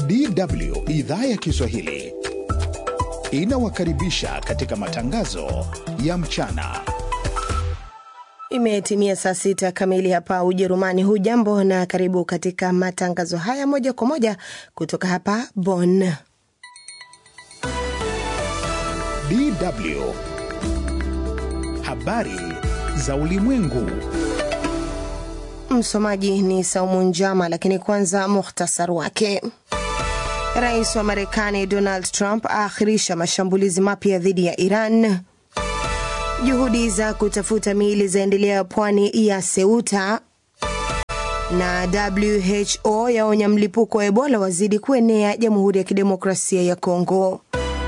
DW idhaa ya Kiswahili inawakaribisha katika matangazo ya mchana. Imetimia saa sita kamili hapa Ujerumani. Hujambo na karibu katika matangazo haya moja kwa moja kutoka hapa Bonn. DW habari za ulimwengu. Msomaji ni Saumu Njama, lakini kwanza muhtasar wake. Rais wa Marekani Donald Trump aakhirisha mashambulizi mapya dhidi ya Iran. Juhudi za kutafuta miili zaendelea pwani ya Ceuta, na WHO yaonya mlipuko wa Ebola wazidi kuenea Jamhuri ya Kidemokrasia ya Kongo.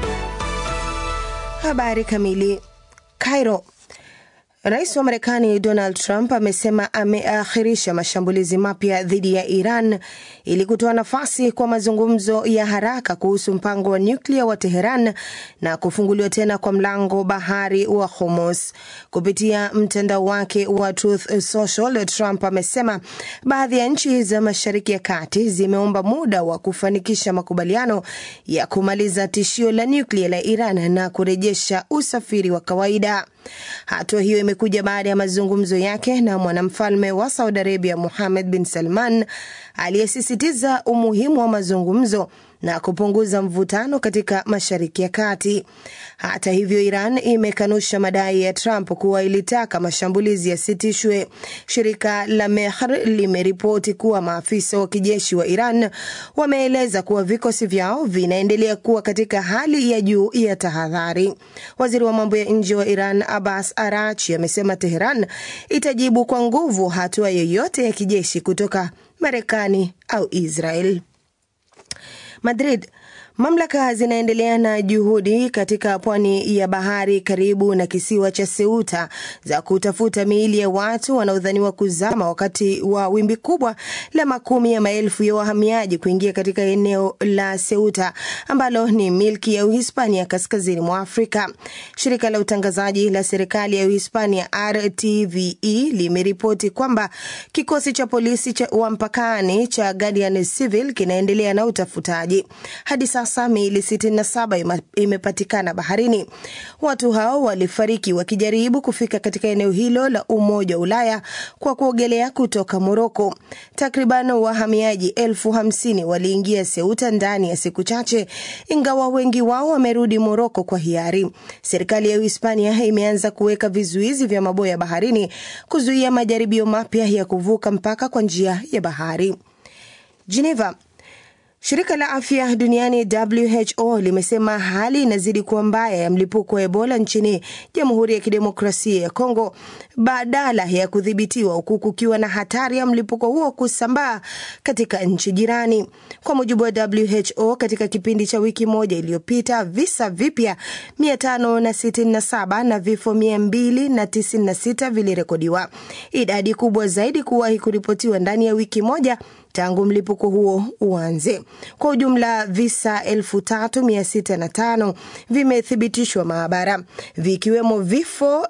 Habari kamili. Cairo. Rais wa Marekani Donald Trump amesema ameakhirisha mashambulizi mapya dhidi ya Iran ili kutoa nafasi kwa mazungumzo ya haraka kuhusu mpango wa nyuklia wa Teheran na kufunguliwa tena kwa mlango bahari wa Hormuz. Kupitia mtandao wake wa Truth Social, Trump amesema baadhi ya nchi za Mashariki ya Kati zimeomba muda wa kufanikisha makubaliano ya kumaliza tishio la nyuklia la Iran na kurejesha usafiri wa kawaida. Hatua hiyo imekuja baada ya mazungumzo yake na mwanamfalme wa Saudi Arabia Mohammed bin Salman aliyesisitiza umuhimu wa mazungumzo na kupunguza mvutano katika Mashariki ya Kati. Hata hivyo, Iran imekanusha madai ya Trump kuwa ilitaka mashambulizi yasitishwe. Shirika la Mehr limeripoti kuwa maafisa wa kijeshi wa Iran wameeleza kuwa vikosi vyao vinaendelea kuwa katika hali ya juu ya tahadhari. Waziri wa mambo ya nje wa Iran Abbas Arachi amesema Teheran itajibu kwa nguvu hatua yoyote ya kijeshi kutoka Marekani au Israel. Madrid. Mamlaka zinaendelea na juhudi katika pwani ya bahari karibu na kisiwa cha Ceuta za kutafuta miili ya watu wanaodhaniwa kuzama wakati wa wimbi kubwa la makumi ya maelfu ya wahamiaji kuingia katika eneo la Ceuta ambalo ni milki ya Uhispania kaskazini mwa Afrika. Shirika la utangazaji la serikali ya Uhispania RTVE limeripoti kwamba kikosi cha polisi cha wa mpakani cha Guardian Civil kinaendelea na utafutaji. Hadi sasa miili 67 imepatikana baharini. Watu hao walifariki wakijaribu kufika katika eneo hilo la Umoja wa Ulaya kwa kuogelea kutoka Moroko. Takriban wahamiaji elfu hamsini waliingia Ceuta ndani ya siku chache, ingawa wengi wao wamerudi Moroko kwa hiari. Serikali ya Uhispania imeanza kuweka vizuizi vya maboya baharini kuzuia majaribio mapya ya kuvuka mpaka kwa njia ya bahari. Geneva. Shirika la afya duniani WHO limesema hali inazidi kuwa mbaya ya mlipuko wa Ebola nchini Jamhuri ya Kidemokrasia ya Kongo badala ya kudhibitiwa, huku kukiwa na hatari ya mlipuko huo kusambaa katika nchi jirani. Kwa mujibu wa WHO, katika kipindi cha wiki moja iliyopita, visa vipya 567 na vifo 296 vilirekodiwa, idadi kubwa zaidi kuwahi kuripotiwa ndani ya wiki moja tangu mlipuko huo uanze. Kwa ujumla visa 3605 vimethibitishwa maabara, vikiwemo vifo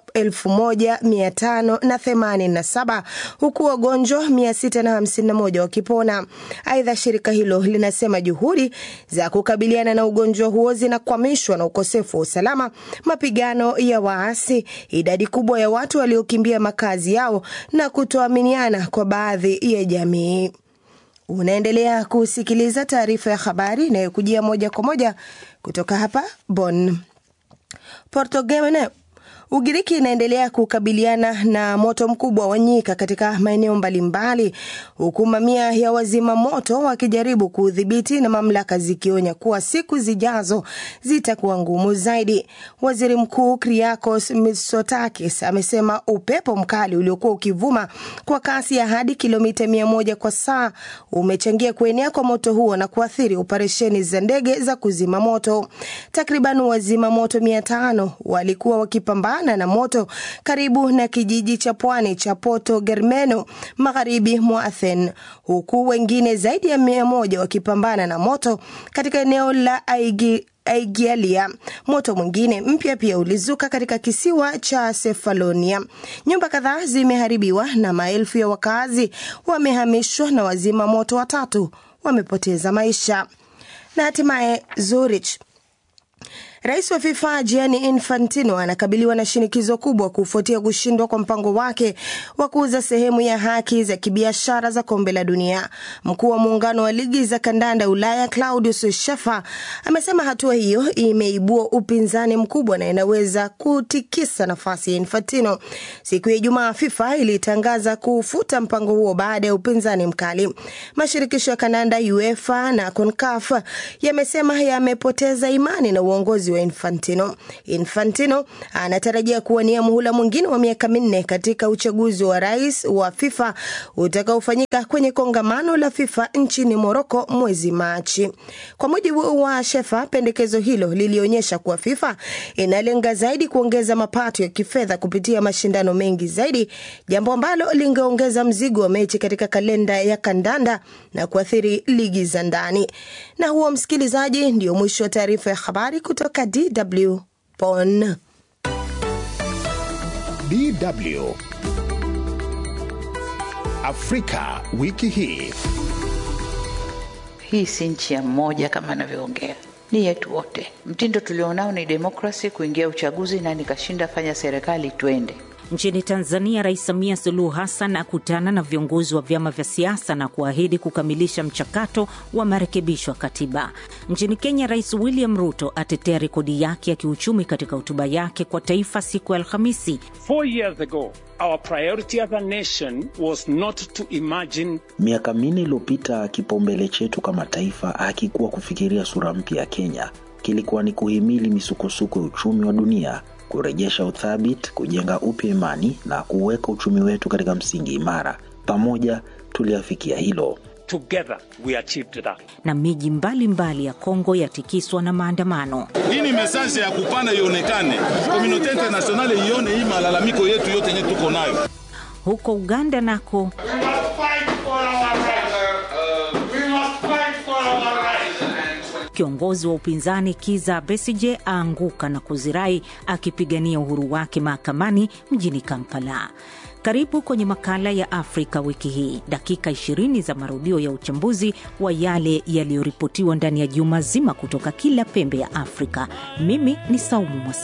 1587 huku wagonjwa 651 wakipona. Aidha, shirika hilo linasema juhudi za kukabiliana na ugonjwa huo zinakwamishwa na ukosefu wa usalama, mapigano ya waasi, idadi kubwa ya watu waliokimbia makazi yao na kutoaminiana kwa baadhi ya jamii. Unaendelea kusikiliza taarifa ya habari inayokujia moja kwa moja kutoka hapa Bonn. Portugal Ugiriki inaendelea kukabiliana na moto mkubwa wa nyika katika maeneo mbalimbali, huku mamia ya wazima moto wakijaribu kuudhibiti na mamlaka zikionya kuwa siku zijazo zitakuwa ngumu zaidi. Waziri Mkuu Kyriakos Mitsotakis amesema upepo mkali uliokuwa ukivuma kwa kasi ya hadi kilomita mia moja kwa saa umechangia kuenea kwa moto huo na kuathiri operesheni za ndege za kuzima moto. Takriban wazima moto mia tano walikuwa wakipambana na moto karibu na kijiji cha pwani cha Porto Germano magharibi mwa Athens, huku wengine zaidi ya mia moja wakipambana na moto katika eneo la Aigi Aigialia. Moto mwingine mpya pia ulizuka katika kisiwa cha Sefalonia. Nyumba kadhaa zimeharibiwa na maelfu ya wakazi wamehamishwa na wazima moto watatu wamepoteza maisha. Na hatimaye Zurich. Rais wa FIFA Gianni Infantino anakabiliwa na shinikizo kubwa kufuatia kushindwa kwa mpango wake wa kuuza sehemu ya haki za kibiashara za kombe la dunia. Mkuu wa muungano wa ligi za kandanda Ulaya Claudius Schaffer amesema hatua hiyo imeibua upinzani mkubwa na inaweza kutikisa nafasi ya Infantino. Siku ya Ijumaa, FIFA ilitangaza kufuta mpango huo baada ya upinzani mkali. Mashirikisho ya kandanda UEFA na CONCACAF yamesema yamepoteza imani na uongozi wa Infantino. Infantino anatarajia kuwania muhula mwingine wa miaka minne katika uchaguzi wa rais wa FIFA utakaofanyika kwenye kongamano la FIFA nchini Moroko mwezi Machi. Kwa mujibu wa Shefa, pendekezo hilo lilionyesha kuwa FIFA inalenga zaidi kuongeza mapato ya kifedha kupitia mashindano mengi zaidi, jambo ambalo lingeongeza mzigo wa mechi katika kalenda ya kandanda na kuathiri ligi za ndani. Na huo, msikilizaji, ndio mwisho wa taarifa ya habari kutoka DW Bonn. DW Afrika wiki hii. Hii si nchi ya mmoja kama anavyoongea, ni yetu wote. Mtindo tulionao ni demokrasi, kuingia uchaguzi na nikashinda, fanya serikali, twende. Nchini Tanzania, Rais Samia Suluhu Hassan akutana na viongozi wa vyama vya siasa na kuahidi kukamilisha mchakato wa marekebisho ya katiba. Nchini Kenya, Rais William Ruto atetea rekodi yake ya kiuchumi katika hotuba yake kwa taifa siku ya Alhamisi. Four years ago, our priority as a nation was not to imagine. Miaka minne iliyopita, kipaumbele chetu kama taifa hakikuwa kufikiria sura mpya ya Kenya, kilikuwa ni kuhimili misukosuko ya uchumi wa dunia kurejesha uthabiti, kujenga upya imani na kuweka uchumi wetu katika msingi imara. Pamoja tuliafikia hilo. Together we achieved that. Na miji mbalimbali ya Kongo yatikiswa na maandamano. Hii ni mesaje ya kupana ionekane, komunote internasionale ione hii malalamiko yetu yote yenye tuko nayo. Huko Uganda nako Kiongozi wa upinzani Kiza Besije aanguka na kuzirai akipigania uhuru wake mahakamani mjini Kampala. Karibu kwenye makala ya Afrika wiki hii, dakika 20 za marudio ya uchambuzi wa yale yaliyoripotiwa ndani ya juma zima kutoka kila pembe ya Afrika. Mimi ni Saumu Mwasi.